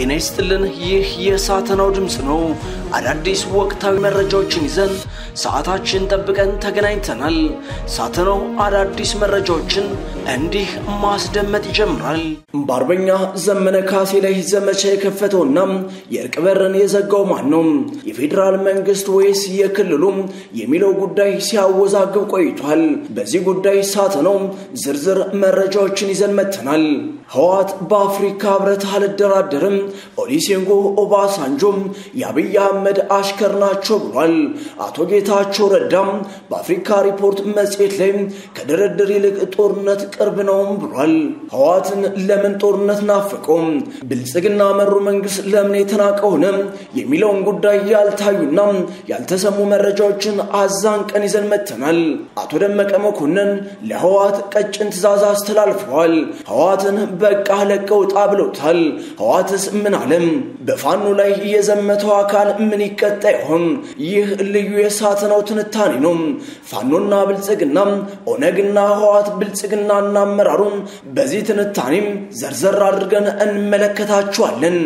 ጤና ይስጥልን። ይህ የሳተናው ድምፅ ነው። አዳዲስ ወቅታዊ መረጃዎችን ይዘን ሰዓታችን ጠብቀን ተገናኝተናል። ሳተናው አዳዲስ መረጃዎችን እንዲህ ማስደመጥ ይጀምራል። በአርበኛ ዘመነ ካሴ ላይ ዘመቻ የከፈተውና የእርቅ በርን የዘጋው ማን ነው? የፌዴራል መንግስት ወይስ የክልሉ የሚለው ጉዳይ ሲያወዛግብ ቆይቷል። በዚህ ጉዳይ ሳተናው ዝርዝር መረጃዎችን ይዘን መጥተናል። ህወሓት በአፍሪካ ህብረት አልደራደርም፣ ኦሊሴንጎ ኦባሳንጆም የአብይ አህመድ አሽከር ናቸው ብሏል። አቶ ጌታቸው ረዳም በአፍሪካ ሪፖርት መጽሔት ላይ ከድርድር ይልቅ ጦርነት ቅርብ ነውም ብሏል። ህወሓትን ለምን ጦርነት ናፈቀው? ብልጽግና መሩ መንግስት ለምን የተናቀ ሆነ? የሚለውን ጉዳይ ያልታዩና ያልተሰሙ መረጃዎችን አዛንቀን ይዘን መጥተናል። አቶ ደመቀ መኮንን ለህወሓት ቀጭን ትዕዛዝ አስተላልፈዋል። ህወሓትን በቃ ለቀው ውጣ ብለውታል። ህወሓትስ ምን አለም? በፋኖ ላይ የዘመተው አካል ምን ይቀጣ ይሆን? ይህ ልዩ የሳተናው ትንታኔ ነው። ፋኖና ብልጽግና፣ ኦነግና ህወሓት ብልጽግናና አመራሩን በዚህ ትንታኔም ዘርዘር አድርገን እንመለከታቸዋለን።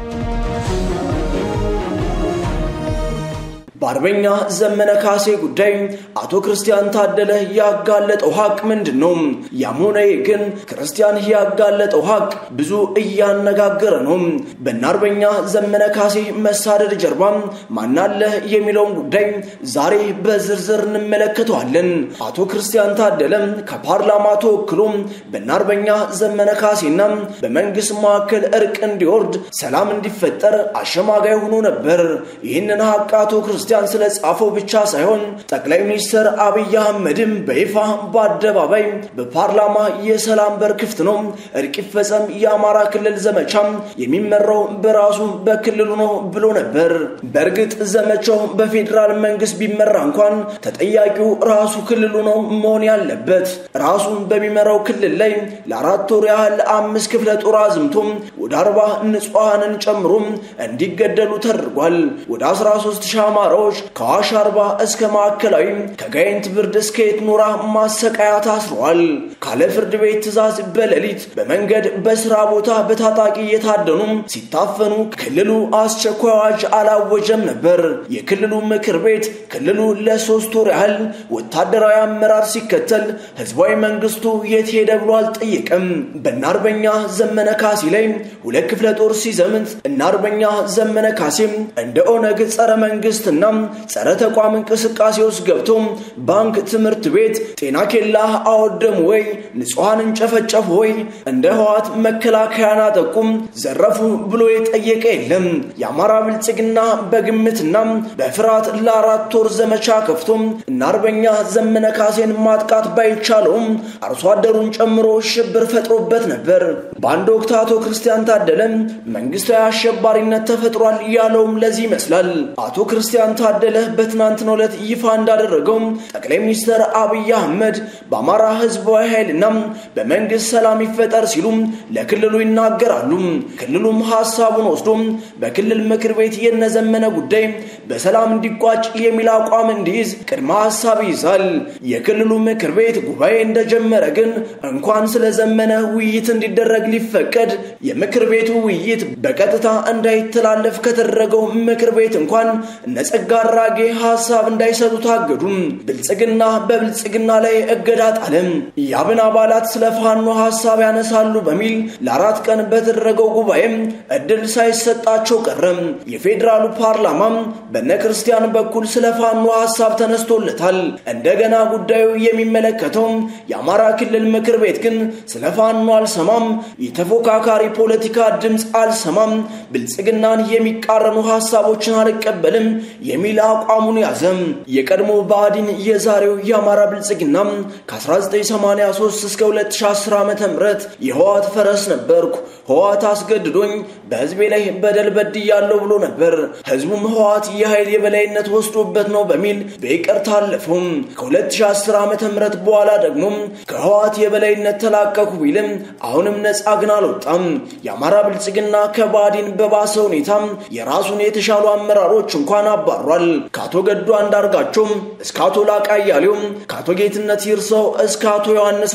በአርበኛ ዘመነ ካሴ ጉዳይ አቶ ክርስቲያን ታደለ ያጋለጠው ሀቅ ምንድን ነው? ያም ሆነ ግን ክርስቲያን ያጋለጠው ሀቅ ብዙ እያነጋገረ ነው። በእነ አርበኛ ዘመነ ካሴ መሳደድ ጀርባ ማናለ የሚለውን ጉዳይ ዛሬ በዝርዝር እንመለከተዋለን። አቶ ክርስቲያን ታደለ ከፓርላማ ተወክሎ በእነ አርበኛ ዘመነ ካሴና በመንግስት መካከል እርቅ እንዲወርድ፣ ሰላም እንዲፈጠር አሸማጋይ ሆኖ ነበር። ይህንን ሀቅ አቶ ክርስቲያን ክርስቲያን ስለ ጻፈው ብቻ ሳይሆን ጠቅላይ ሚኒስትር አብይ አህመድም በይፋ በአደባባይ በፓርላማ የሰላም በር ክፍት ነው፣ እርቅ ይፈጸም፣ የአማራ ክልል ዘመቻ የሚመራው በራሱ በክልሉ ነው ብሎ ነበር። በእርግጥ ዘመቻው በፌዴራል መንግስት ቢመራ እንኳን ተጠያቂው ራሱ ክልሉ ነው መሆን ያለበት። ራሱን በሚመራው ክልል ላይ ለአራት ወር ያህል አምስት ክፍለ ጦር አዝምቶ ወደ አርባ ንጹሐንን ጨምሮ እንዲገደሉ ተደርጓል። ወደ 13 ሺህ አማራዎች ከአዋሽ አርባ እስከ ማዕከላዊ ከጋይንት ብርድ እስከ የትኖራ ማሰቃያ ታስረዋል። ካለ ፍርድ ቤት ትዕዛዝ በሌሊት በመንገድ በስራ ቦታ በታጣቂ እየታደኑ ሲታፈኑ ክልሉ አስቸኳይ አዋጅ አላወጀም ነበር። የክልሉ ምክር ቤት ክልሉ ለሶስት ወር ያህል ወታደራዊ አመራር ሲከተል ህዝባዊ መንግስቱ የት ሄደ ብሎ አልጠየቀም። በእነ አርበኛ ዘመነ ካሴ ላይ ሁለት ክፍለ ጦር ሲዘምት እነ አርበኛ ዘመነ ካሴም እንደ ኦነግ ጸረ መንግስትና ጸረ ተቋም እንቅስቃሴ ውስጥ ገብቶ ባንክ፣ ትምህርት ቤት፣ ጤና ኬላ አወደሙ ወይ? ንጹሐንን ጨፈጨፉ ወይ? እንደ ህወሓት መከላከያን አጠቁም፣ ዘረፉ ብሎ የጠየቀ የለም። የአማራ ብልጽግና በግምትና በፍርሃት ለአራት ወር ዘመቻ ከፍቶ እና አርበኛ ዘመነ ካሴን ማጥቃት ባይቻለውም አርሶ አደሩን ጨምሮ ሽብር ፈጥሮበት ነበር። በአንድ ወቅት አቶ ክርስቲያን ታደለ መንግስታዊ አሸባሪነት ተፈጥሯል ያለውም ለዚህ ይመስላል። አቶ ክርስቲያን ታደለ በትናንትናው ዕለት ይፋ እንዳደረገው ጠቅላይ ሚኒስትር አብይ አህመድ በአማራ ህዝባዊ ኃይልና በመንግስት ሰላም ይፈጠር ሲሉ ለክልሉ ይናገራሉ። ክልሉም ሀሳቡን ወስዶ በክልል ምክር ቤት የነዘመነ ጉዳይ በሰላም እንዲቋጭ የሚል አቋም እንዲይዝ ቅድመ ሀሳብ ይይዛል። የክልሉ ምክር ቤት ጉባኤ እንደጀመረ ግን እንኳን ስለዘመነ ውይይት እንዲደረግ ሊፈቀድ የምክር ቤቱ ውይይት በቀጥታ እንዳይተላለፍ ከተደረገው ምክር ቤት እንኳን እነ ጸጋ አራጌ ሀሳብ እንዳይሰጡ ታገዱ። ብልጽግና በብልጽግና ላይ እገዳ ጣለም። የአብን አባላት ስለ ፋኖ ሀሳብ ያነሳሉ በሚል ለአራት ቀን በተደረገው ጉባኤም እድል ሳይሰጣቸው ቀረም። የፌዴራሉ ፓርላማም በነ ክርስቲያን በኩል ስለ ፋኖ ሀሳብ ተነስቶለታል። እንደገና ጉዳዩ የሚመለከተው የአማራ ክልል ምክር ቤት ግን ስለ ፋኖ አልሰማም፣ የተፎካካሪ ፖለቲካ ድምፅ አልሰማም፣ ብልጽግናን የሚቃረኑ ሀሳቦችን አልቀበልም የሚል አቋሙን ያዘም። የቀድሞ ብአዴን የዛሬው የአማራ ብልጽግና ከ1983 እስከ 2010 ዓ ም የህወሓት ፈረስ ነበርኩ፣ ህወሓት አስገድዶኝ በህዝቤ ላይ በደል በድያለሁ ብሎ ነበር። ህዝቡም ህወሓት የኃይል የበላይነት ወስዶበት ነው በሚል በይቅርታ አለፈው። ከ2010 ዓ ም በኋላ ደግሞ ከህወሓት የበላይነት ተላቀኩ ቢልም አሁንም ነፃ ግን አልወጣም። የአማራ ብልጽግና ከባዲን በባሰ ሁኔታ የራሱን የተሻሉ አመራሮች እንኳን አባሯል። ከአቶ ገዱ አንዳርጋቸው እስከ አቶ ላቃ አያሌው፣ ከአቶ ጌትነት ይርሰው እስከ አቶ ዮሐንስ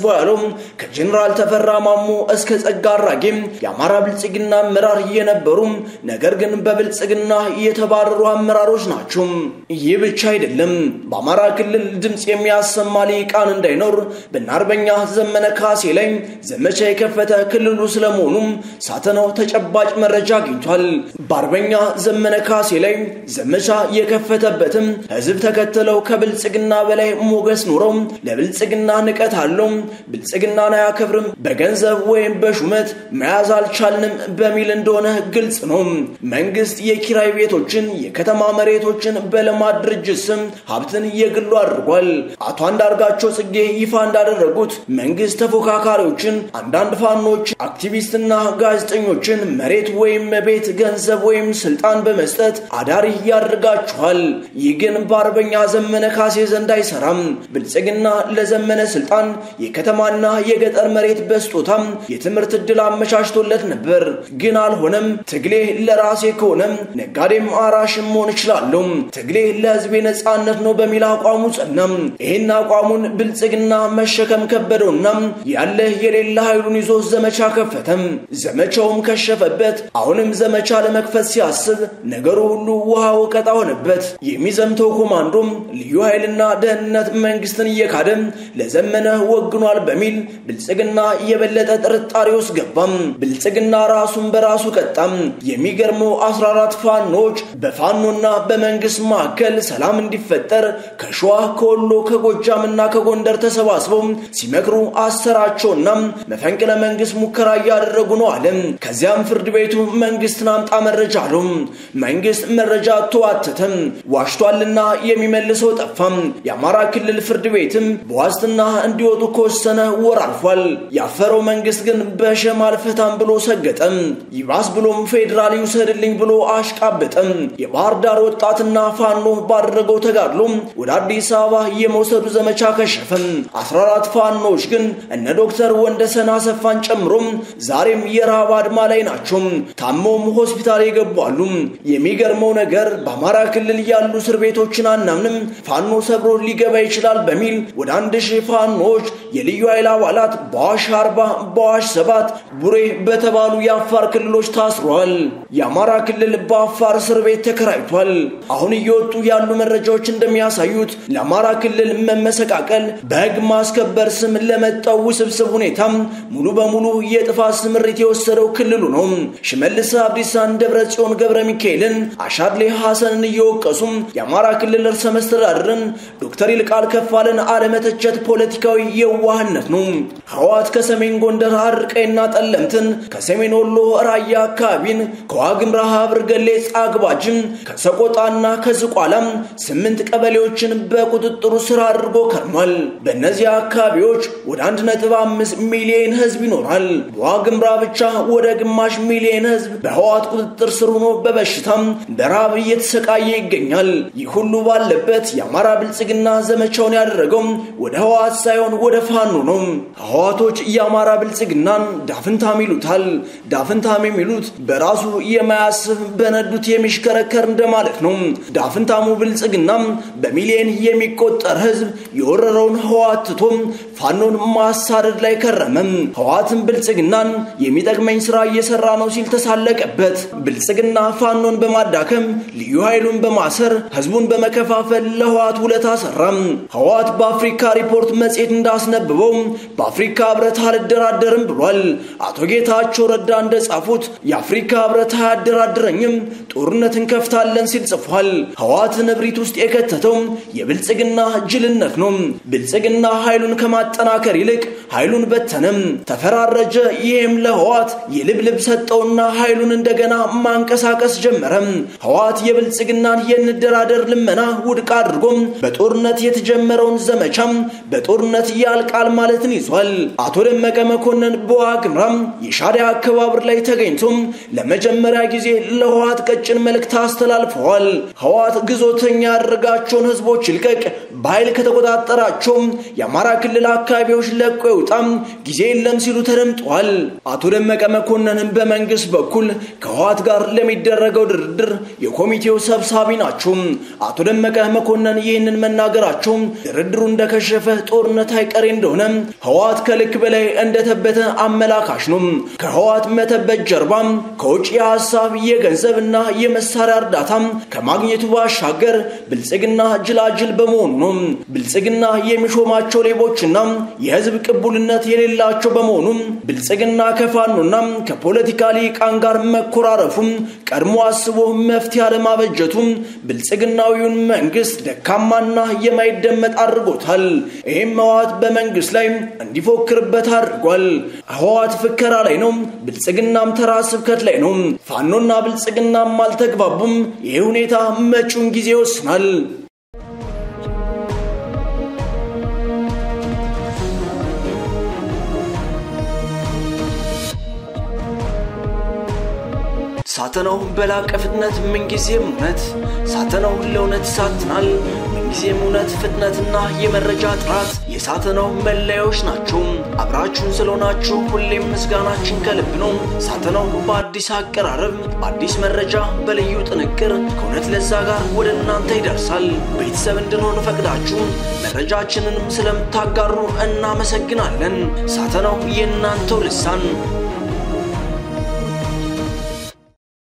ተሰብስበው ያለው ከጀኔራል ተፈራ ማሞ እስከ ጸጋ አራጌም የአማራ ብልጽግና አመራር የነበሩ ነገር ግን በብልጽግና የተባረሩ አመራሮች ናቸው። ይህ ብቻ አይደለም። በአማራ ክልል ድምፅ የሚያሰማ ሊቃን እንዳይኖር በእነ አርበኛ ዘመነ ካሴ ላይ ዘመቻ የከፈተ ክልሉ ስለመሆኑም ሳተናው ተጨባጭ መረጃ አግኝቷል። በአርበኛ ዘመነ ካሴ ላይ ዘመቻ የከፈተበትም ህዝብ ተከተለው ከብልጽግና በላይ ሞገስ ኖረው ለብልጽግና ንቀት አለው፣ ብልጽግናን አያከብርም፣ በገንዘብ ወይም በሹመት መያዝ አልቻልንም በሚል እንደሆነ ግልጽ ነው። መንግስት የኪራይ ቤቶችን፣ የከተማ መሬቶችን በልማት ድርጅት ስም ሀብትን የግሉ አድርጓል። አቶ አንዳርጋቸው ጽጌ ይፋ እንዳደረጉት መንግስት ተፎካካሪዎችን፣ አንዳንድ ፋኖች፣ አክቲቪስትና ጋዜጠኞችን መሬት ወይም ቤት፣ ገንዘብ ወይም ስልጣን በመስጠት አዳሪ ያደርጋችኋል። ይህ ግን በአርበኛ ዘመነ ካሴ ዘንድ አይሰራም። ብልጽግና ለዘመነ ስልጣን የከተማና የገጠር መሬት በስጦታም የትምህርት ዕድል አመቻችቶለት ነበር። ግን አልሆነም። ትግሌ ለራሴ ከሆነም ነጋዴም አራሽም መሆን እችላለሁ፣ ትግሌ ለህዝቤ ነጻነት ነው በሚል አቋሙ ጸናም። ይህን አቋሙን ብልጽግና መሸከም ከበደውና ያለ የሌለ ኃይሉን ይዞ ዘመቻ ከፈተም። ዘመቻውም ከሸፈበት። አሁንም ዘመቻ ለመክፈት ሲያስብ ነገሩ ሁሉ ውሃ ወቀጣ ሆነበት። የሚዘምተው ኮማንዶም ልዩ ኃይልና ደህንነት መንግስትን እየካደም ለዘመነ ወግኗል በሚል ብልጽግና የበለጠ ጥርጣሬ ውስጥ ገባም። ብልጽግና ራሱን በራሱ ቀጣም። የሚገርመው 14 ፋኖች በፋኖና በመንግስት መካከል ሰላም እንዲፈጠር ከሸዋ ከወሎ ከጎጃምና ከጎንደር ተሰባስበው ሲመክሩ አሰራቸውና መፈንቅለ መንግስት ሙከራ እያደረጉ ነው አለ። ከዚያም ፍርድ ቤቱ መንግስትን አምጣ መረጃ አለው። መንግስት መረጃ ተዋተተም ዋሽቷልና የሚመልሰው ጠፋም። የአማራ ክልል ፍርድ ቤትም በዋስትና እንዲወጡ ከወሰነ ወር አልፏል። ያፈረው መንግስት ግን በሸም አልፈታም ብሎ ሰገጠም። ይባስ ብሎም ፌዴራል ይውሰድልኝ ብሎ አሽቃበጠም። የባህር ዳር ወጣትና ፋኖ ባደረገው ተጋድሎ ወደ አዲስ አበባ የመውሰዱ ዘመቻ ከሸፈም። 14 ፋኖች ግን እነ ዶክተር ወንደሰን አሰፋን ጨምሮ ዛሬም የረሃብ አድማ ላይ ናቸው። ታመውም ሆስፒታል የገቧሉ። የሚገርመው ነገር በአማራ ክልል ያሉ እስር ቤቶችን አናምንም፣ ፋኖ ሰብሮ ሊገባ ይችላል በሚል ወደ አንድ ሺህ ፋኖች የልዩ ኃይል አባላት በአዋሽ አርባ በአዋሽ ሰባት ቡሬ በተባሉ የአፋር ክልሎች ታስሯል። የአማራ ክልል በአፋር እስር ቤት ተከራይቷል። አሁን እየወጡ ያሉ መረጃዎች እንደሚያሳዩት ለአማራ ክልል መመሰቃቀል በሕግ ማስከበር ስም ለመጣው ውስብስብ ሁኔታም ሙሉ በሙሉ የጥፋት ስምሪት የወሰደው ክልሉ ነው። ሽመልስ አብዲሳን፣ ደብረ ጽዮን ገብረ ሚካኤልን፣ አሻድሌ ሐሰንን እየወቀሱም የአማራ ክልል ርዕሰ መስተዳድርን ዶክተር ይልቃል ከፋለን አለመተቸት ፖለቲካዊ የዋህነት ነው። ህወሓት ከሰሜን ጎንደር አድርቀይና ጠለምትን፣ ከሰሜን ወሎ ራያ አካባቢን፣ ከዋግምራ ሀብር ገሌ ጻግባጅን፣ ከሰቆጣና ከዝቋላም ስምንት ቀበሌዎችን በቁጥጥሩ ስር አድርጎ ከርሟል። በእነዚህ አካባቢዎች ወደ 1.5 ሚሊዮን ህዝብ ይኖራል። በዋግምራ ብቻ ወደ ግማሽ ሚሊዮን ህዝብ በህወሓት ቁጥጥር ስር ሆኖ በበሽታም በረሃብ እየተሰቃየ ይገኛል። ይህ ሁሉ ባለበት የአማራ ብልጽግና ዘመቻውን ያደረገው ወደ ህወሓት ሳይሆን ወደ ፋኖ ነው። ህወሓቶች የአማራ ብልጽግናን ዳፍንታም ይሉታል። ዳፍንታም የሚሉት በራሱ የማያስብ በነዱት የሚሽከረከር እንደማለት ነው። ዳፍንታሙ ብልጽግናም በሚሊዮን የሚቆጠር ህዝብ የወረረውን ህወሓት ትቶ ፋኖን ማሳደድ ላይ ከረመም። ህወሓትን ብልጽግናን የሚጠቅመኝ ስራ እየሰራ ነው ሲል ተሳለቀበት። ብልጽግና ፋኖን በማዳከም ልዩ ኃይሉን በማሰር ህዝቡን በመከፋፈል ለህወሓት ውለታ ሰራም። ህወሓት በአፍሪካ ሪፖርት መጽሔት እንዳስነብበው በአፍሪካ ህብረት አልደራደርም ብሏል። አቶ ጌታቸው ረዳ እንደጻፉት የአፍሪካ ህብረት አያደራድረኝም፣ ጦርነት እንከፍታለን ሲል ጽፏል። ህወሓትን እብሪት ውስጥ የከተተው የብልጽግና ጅልነት ነው። ብልጽግና ኃይሉን ከማጠናከር ይልቅ ኃይሉን በተነም፣ ተፈራረጀ። ይህም ለህወሓት የልብልብ ሰጠውና ኃይሉን እንደገና ማንቀሳቀስ ጀመረም። ህወሓት የብልጽግናን የንደራደር ልመና ውድቅ አድርጎም በጦርነት የተጀመረውን ዘመቻም በጦርነት ያልቃል ማለትን ይዟል። አቶ ደመቀ መኮንን በዋግምራም የሻዕቢያ አከባበር ላይ ተገኝቶም ለመጀመሪያ ጊዜ ለህወሓት ቀጭን መልእክት አስተላልፈዋል። ህወሓት ግዞተኛ ያደረጋቸውን ህዝቦች ይልቀቅ፣ በኃይል ከተቆጣጠራቸው የአማራ ክልል አካባቢዎች ለቆ ይውጣም፣ ጊዜ የለም ሲሉ ተደምጠዋል። አቶ ደመቀ መኮንንን በመንግስት በኩል ከህወሓት ጋር ለሚደረገው ድርድር የኮሚቴው ሰብሳቢ ናቸው። አቶ ደመቀ መኮንን ይህንን መናገራቸው ድርድሩ እንደከሸፈ ጦርነት አይቀሬ እንደሆነ ህወሓት ከልክ በላይ እንደተበተ አመላካሽ ነው። ከህወሓት መተበት ጀርባ ከውጭ የሀሳብ የገንዘብና የመሳሪያ እርዳታ ከማግኘቱ ባሻገር ብልጽግና ጅላጅል በመሆኑ ነው። ብልጽግና የሚሾማቸው ሌቦችና የህዝብ ቅቡልነት የሌላቸው በመሆኑ ብልጽግና ከፋኖና ከፖለቲካ ሊቃን ጋር መኮራረፉም ቀድሞ አስቦ መፍትሄ አለማበጀቱ ብልጽግናዊውን መንግስት ደካማና የማይደመጥ አድርጎታል። ይህም ህወሓት በመንግስት ላይ እንዲፎክርበት አድርጓል። ህወሓት ፍከራ ላይ ነው፣ ብልጽግናም ተራ ስብከት ላይ ነው። ፋኖና ብልጽግናም አልተግባቡም። ይህ ሁኔታ መጪውን ጊዜ ይወስናል። ሳተናው በላቀ ፍጥነት ምንጊዜም እውነት ሳተናው ለእውነት ይሳትናል። ምንጊዜም እውነት፣ ፍጥነትና የመረጃ ጥራት የሳተናው መለያዎች ናቸው። አብራችሁን ስለሆናችሁ ሁሌም ምስጋናችን ከልብ ነው። ሳተናው በአዲስ አቀራረብ፣ በአዲስ መረጃ፣ በልዩ ጥንቅር ከእውነት ለዛ ጋር ወደ እናንተ ይደርሳል። ቤተሰብ እንድንሆን ፈቅዳችሁ መረጃችንንም ስለምታጋሩ እናመሰግናለን። ሳተናው የእናንተው ልሳን